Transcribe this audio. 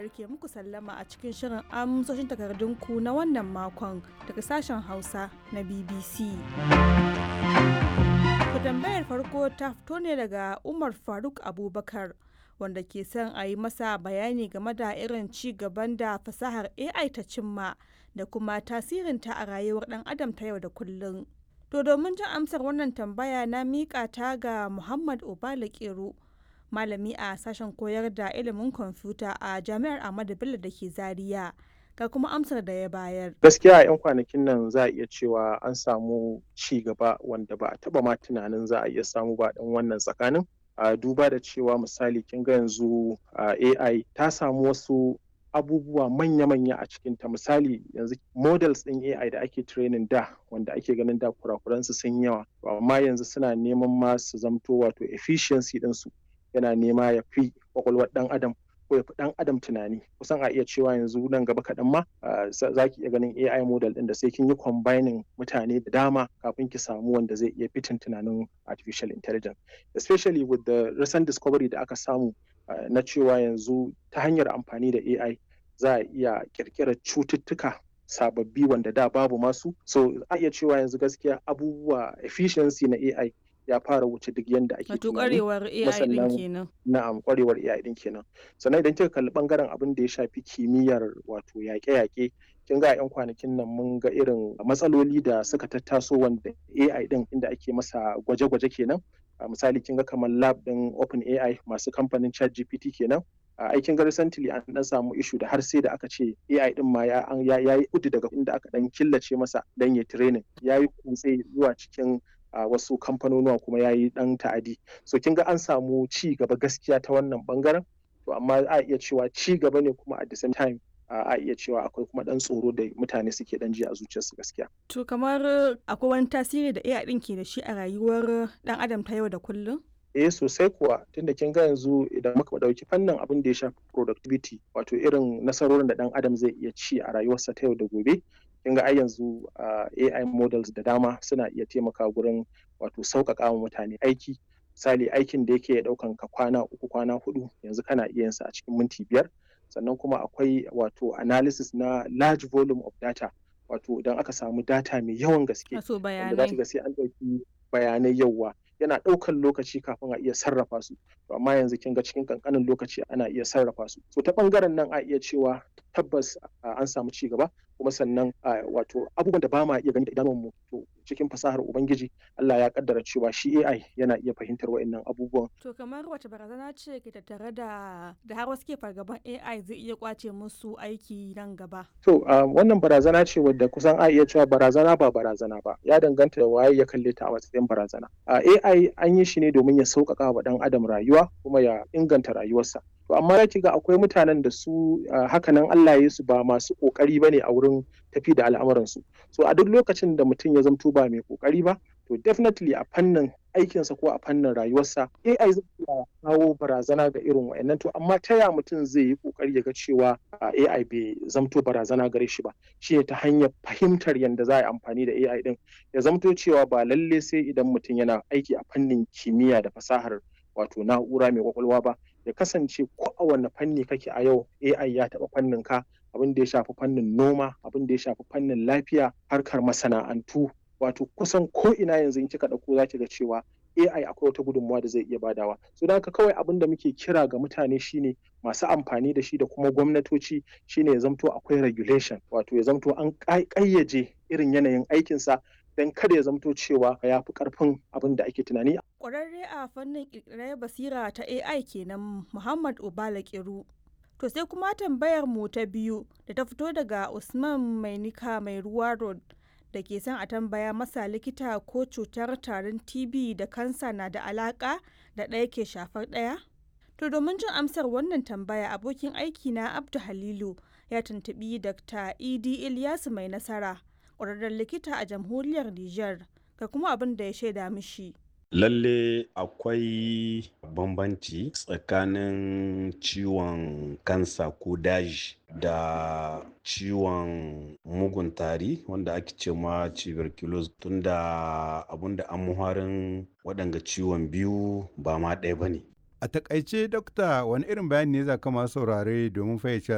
Buhari ke muku sallama a cikin shirin amsoshin takardunku na wannan makon daga sashen Hausa na BBC. Ku tambayar farko ta fito ne daga Umar Faruk Abubakar wanda ke son a yi masa bayani game da irin ci gaban da fasahar AI ta cimma da kuma tasirinta a rayuwar ɗan adam ta yau da kullum. To domin jin amsar wannan tambaya na miƙa ta ga Muhammad Obala Kero, malami a sashen koyar da ilimin kwamfuta a Jami'ar Ahmadu Bello da ke Zaria. Ga kuma amsar da ya bayar. Gaskiya a 'yan kwanakin nan za a iya cewa an samu ci gaba wanda ba a taba ma tunanin za a iya samu ba ɗan wannan tsakanin. A duba da cewa misali kin ga yanzu AI ta samu wasu abubuwa manya-manya a cikinta misali yanzu models ɗin AI da ake training da wanda ake ganin da kurakuransu sun yawa amma yanzu suna neman ma su zamto wato efficiency ɗinsu yana nema ya fi kwakwalwar ɗan adam ko ya fi ɗan adam tunani kusan a iya cewa yanzu nan gaba kaɗan ma za ki iya ganin AI model ɗin da sai kin yi combining mutane da dama kafin ki samu wanda zai iya fitin tunanin artificial intelligence especially with the recent discovery da aka samu na cewa yanzu ta hanyar amfani da AI za a iya kirkirar cututtuka sababbi wanda da babu masu so a iya cewa yanzu gaskiya abubuwa efficiency na AI ya fara wuce duk yadda ake Wato kwarewar AI din kenan. Na'am kwarewar AI din kenan. Sannan idan kika kalli bangaren abin da ya shafi kimiyyar wato yaƙe-yaƙe kin ga 'yan kwanakin nan mun ga irin matsaloli da suka tattaso wanda AI din inda ake masa gwaje-gwaje kenan. misali kin ga kamar lab din Open AI masu kamfanin ChatGPT kenan. a aikin ga recently an dan samu ishu da har sai da aka ce AI din ma ya yi kudu daga inda aka dan killace masa dan ya training ya yi kutse zuwa cikin a uh, wasu kamfanonuwa kuma ya yi dan ta'adi so kin ga an samu ci gaba gaskiya ta wannan bangaren to amma a iya cewa ci gaba ne kuma at the same time uh, a iya cewa akwai kuma dan tsoro da mutane suke dan ji a zuciyarsu gaskiya to kamar akwai wani tasiri da AI din ke da shi a rayuwar dan adam ta yau da kullum eh sosai kuwa tunda kin ga yanzu idan muka dauki fannin abin da ya shafi productivity wato irin nasarorin da dan adam zai iya ci a rayuwarsa ta yau da gobe kin ga ai yanzu AI models da dama suna iya taimaka gurin wato sauƙaƙa wa mutane aiki misali aikin da yake ɗaukan ka kwana uku kwana hudu yanzu kana iya yin sa a cikin minti biyar sannan kuma akwai wato analysis na large volume of data wato idan aka samu data mai yawan gaske wanda za ga sai an ɗauki bayanai yawa yana ɗaukan lokaci kafin a iya sarrafa su to amma yanzu kin ga cikin kankanin lokaci ana iya sarrafa su so ta bangaren nan a iya cewa tabbas an samu ci gaba kuma sannan wato abubuwan da ba ma iya gani da idanunmu to cikin fasahar ubangiji Allah ya kaddara cewa shi AI yana iya fahimtar wa'annan abubuwan to kamar wace barazana ce ke tattare da da har wasu ke fargaban AI zai iya kwace musu aiki nan gaba to wannan barazana ce wadda kusan a iya cewa barazana ba barazana ba ya danganta da waye ya kalle ta a matsayin barazana AI an yi shi ne domin ya sauƙaƙa wa ɗan adam rayuwa kuma ya inganta rayuwarsa to amma ya ga akwai mutanen da su hakanan Allah ya su ba masu kokari ba ne a wurin tafi da al'amuransu so a duk lokacin da mutum ya zamto ba mai kokari ba to definitely a fannin aikinsa ko a fannin rayuwarsa AI zai iya kawo barazana ga irin wa'annan to amma ta ya mutum zai yi kokari ya ga cewa AI bai zamto barazana gare shi ba shi ta hanyar fahimtar yadda za a yi amfani da AI din ya zamto cewa ba lalle sai idan mutum yana aiki a fannin kimiyya da fasahar wato na'ura mai kwakwalwa ba ya kasance ko a wanne fanni kake a yau AI ya taɓa fannin ka abin da ya shafi fannin noma abin da ya shafi fannin lafiya harkar masana'antu wato kusan ko ina yanzu in kika ɗauko za ki ga cewa AI akwai wata gudunmawa da zai iya badawa so da haka kawai abin da muke kira ga mutane shine masu amfani da shi da kuma gwamnatoci shine ya zamto akwai regulation wato ya zamto an ƙayyaje irin yanayin aikinsa don kada ya zamto cewa ya fi karfin abin da ake tunani. Ƙwararre a fannin ƙirƙirar basira ta AI kenan Muhammad Obala Kiru. To sai kuma tambayar mu ta biyu da ta fito daga Usman Mainika mai ruwa road da ke son a tambaya masa likita ko cutar tarin TB da kansa na da alaƙa da ɗaya ke shafar ɗaya? To domin jin amsar wannan tambaya abokin aiki na Abdu Halilu ya tuntuɓi Dr. Idi Ilyasu mai nasara. ƙwararren likita a jamhuriyar Nijar ga kuma abin da ya shaida mishi. Lalle akwai bambanci tsakanin ciwon kansa ko daji da ciwon mugun tari wanda ake ce ma tuberculosis tunda abinda an muharin waɗanga ciwon biyu ba ma ɗaya ba ne. A takaice dokta wani irin bayani ne za ka masu saurare domin fayyace